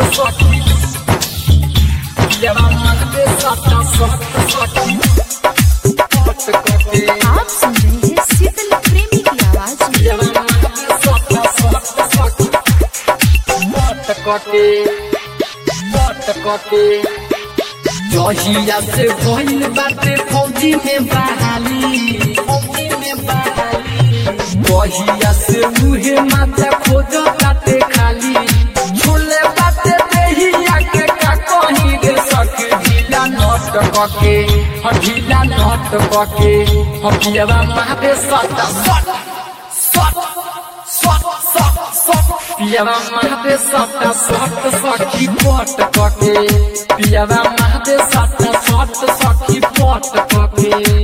सखी पियावा मारे सटा सट सखी पट कके आप सुन रहे हैं शीतल प्रेमी की आवाज में पियावा मारे सटा सट सखी पट कके पट कके जहिया से भइल बाटे फौजी में बहाली फौजी में बहाली जहिया से मुहे माथा खोज बाटे खाली झूले बाटे देहिया के का कहीं रे सके ढीला नट कके ह ढीला नट कके ह पियवा मारे सट सट सट सट सट सट पियवा मारे सट सट सखी पट कके पियवा मारे सट सट सखी पट कके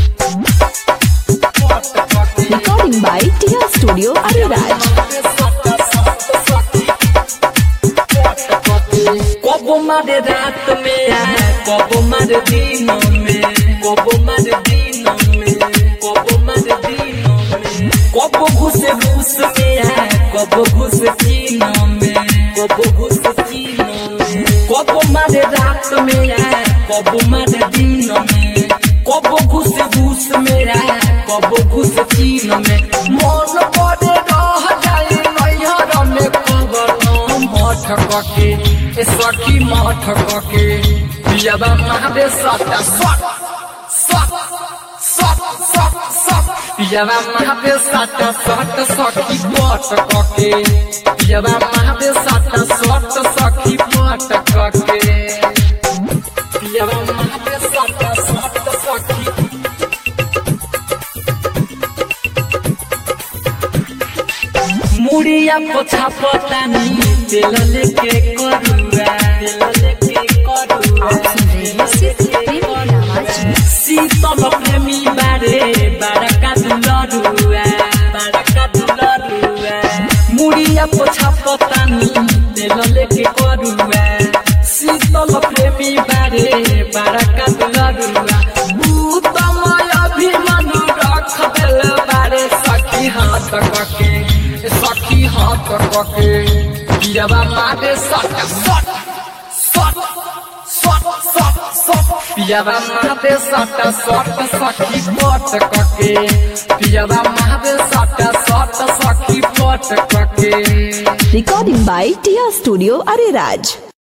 पट कके रिकॉर्डिंग बाय टिया स्टूडियो अरेराज कबो मारे रात में कबो मारे दिनों में कबो मारे दिनों में कबो मारे दिनों में कबो घुसे घुस में कबो घुस चीनों में कबो घुस चीनों में कबो मारे रात में कबो मारे दिनों में कबो घुस घुस मेरा कबो घुस चीन में मन पड़े रह जाए नैहर में खबर मठ कके ए सखी मठ कके पियाबा मारे सट सट सट सट सट सट पियाबा मारे सट सट सखी पट कके पियाबा मारे सट सट सखी पट कके पियाबा मारे सट सट सखी मुड़िया पोछा पतानी तेल लेके करुआ तेल लेके करुआ आप सुन रहे हैं शीतल प्रेमी की आवाज में शीतल प्रेमी बारे बारका दुलरुआ बारका दुलरुआ मुड़िया पोछा पतानी तेल लेके करुआ शीतल प्रेमी बारे बारका दुलरुआ उत्तमय अभिमनु रख देल बारे सखी हाथ कके सखी हाथ कके पियाबा मारे सट सट सट सट सट सट पियाबा मारे सट सट सखी पट कके पियाबा मारे सट सट सखी पट कके रिकॉर्डिंग बाय टिया स्टूडियो अरेराज